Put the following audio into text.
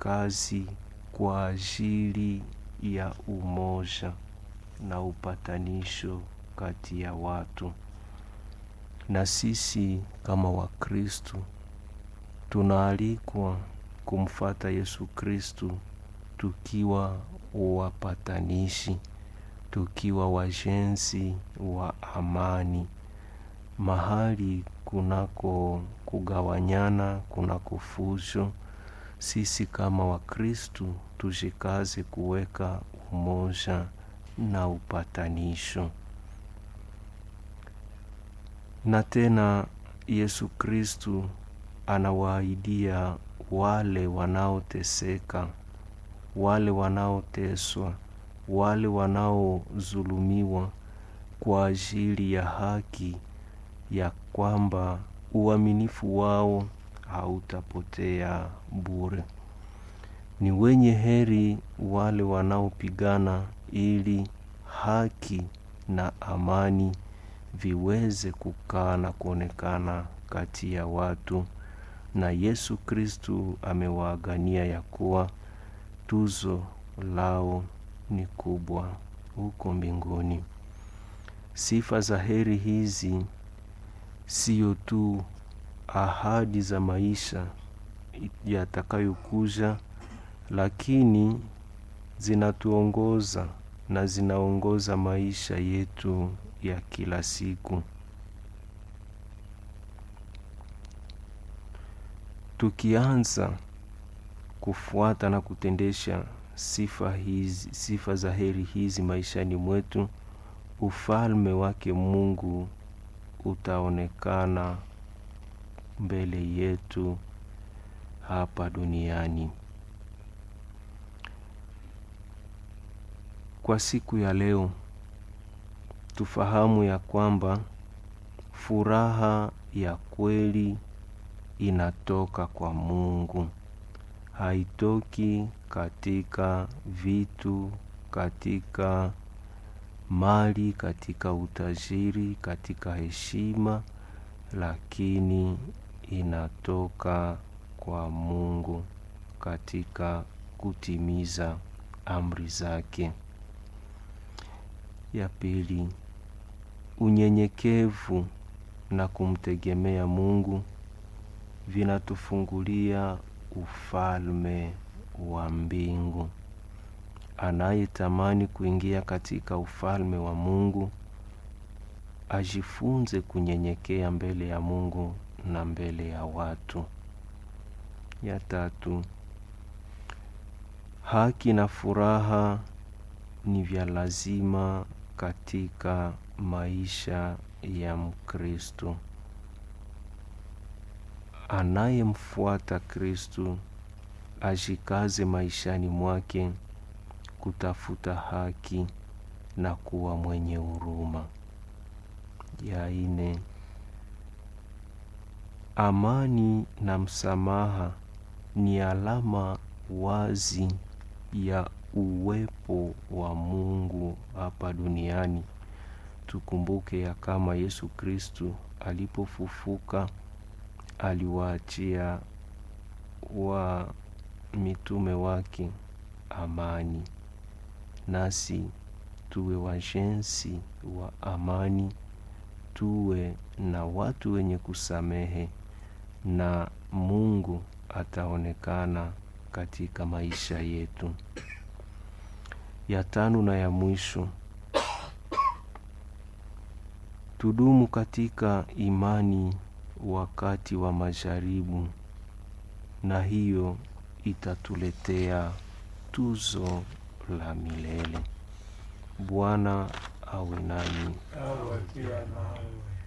kazi kwa ajili ya umoja na upatanisho kati ya watu. Na sisi kama Wakristu tunaalikwa kumfata Yesu Kristu tukiwa wapatanishi, tukiwa wajenzi wa amani mahali kunako kugawanyana, kunako fujo. Sisi kama Wakristu tujikaze kuweka umoja na upatanisho. Na tena Yesu Kristu anawaahidia wale wanaoteseka, wale wanaoteswa, wale wanaozulumiwa kwa ajili ya haki, ya kwamba uaminifu wao hautapotea bure. Ni wenye heri wale wanaopigana ili haki na amani viweze kukaa na kuonekana kati ya watu, na Yesu Kristu amewaagania ya kuwa tuzo lao ni kubwa huko mbinguni. Sifa za heri hizi siyo tu ahadi za maisha yatakayokuja, lakini zinatuongoza na zinaongoza maisha yetu ya kila siku. Tukianza kufuata na kutendesha sifa hizi, sifa za heri hizi maishani mwetu, ufalme wake Mungu utaonekana mbele yetu hapa duniani. Kwa siku ya leo tufahamu ya kwamba furaha ya kweli inatoka kwa Mungu, haitoki katika vitu, katika mali, katika utajiri, katika heshima, lakini inatoka kwa Mungu katika kutimiza amri zake. Ya pili, unyenyekevu na kumtegemea Mungu vinatufungulia ufalme wa mbingu. Anayetamani kuingia katika ufalme wa Mungu ajifunze kunyenyekea mbele ya Mungu na mbele ya watu. Ya tatu, haki na furaha ni vya lazima katika maisha ya Mkristo. Anayemfuata Kristu ajikaze maishani mwake kutafuta haki na kuwa mwenye huruma. Ya ine, amani na msamaha ni alama wazi ya uwepo wa Mungu hapa duniani. Tukumbuke ya kama Yesu Kristu alipofufuka aliwaachia wa mitume wake amani, nasi tuwe wajenzi wa amani, tuwe na watu wenye kusamehe, na Mungu ataonekana katika maisha yetu. Ya tano na ya mwisho, tudumu katika imani wakati wa majaribu, na hiyo itatuletea tuzo la milele. Bwana awe nanyi. awe pia nawe.